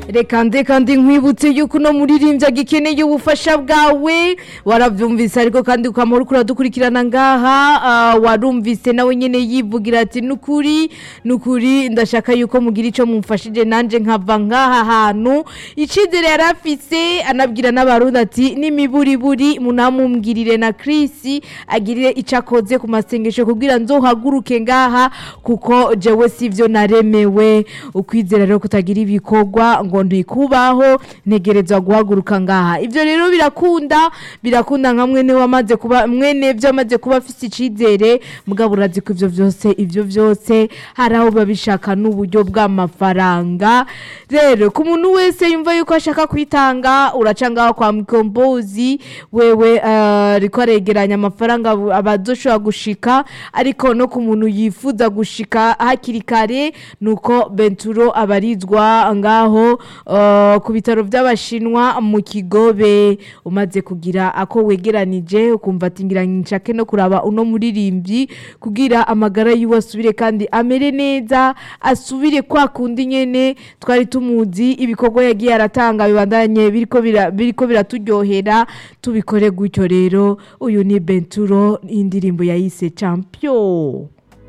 reka nde kandi nkwibutse yuko uno muririmbyi agikeneye ubufasha bwawe warabyumvise ariko kandi ukamara uriko uradukurikirana ngaha ah, warumvise nawe nyene yivugira ati nukuri nukuri ndashaka yuko mugira ico mumfashije nanje nkava ngaha hantu icizere yari afise anabwira n'abarundi ati n'imiburiburi munamumbwirire na Chris agirire ico akoze ku masengesho kugira nzohaguruke ngaha kuko jewe sivyo naremewe ukwizera rero kutagira ibikorwa ngo ndikubaho ntegerezwa guhaguruka ngaha ivyo rero birakunda birakunda nka mwene wamaze kuba mwene vyo amaze kuba afise icizere mugabo urazi ko ivyo vyose ivyo vyose hari aho biba bishaka n'uburyo bw'amafaranga rero ku muntu wese yumva yuko ashaka kwitanga uraca ngaho kwa mikombozi wewe eh, ariko aregeranya amafaranga abo- abazoshobora gushika ariko no ku muntu yifuza gushika hakiri kare nuko benturo abarizwa ngaho eh, ku bitaro by'abashinwa mu kigobe umaze kugira ako wegeranije ukumva ati ngira nshake no kuraba uno muririmbyi kugira amagara yiwe asubire kandi amere neza asubire kwa kundi nyene twari tumuzi ibikorwa yagiye aratanga bibandanye biriko bira- biriko biraturyohera tubikore gutyo rero uyu ni benturo indirimbo yayise champion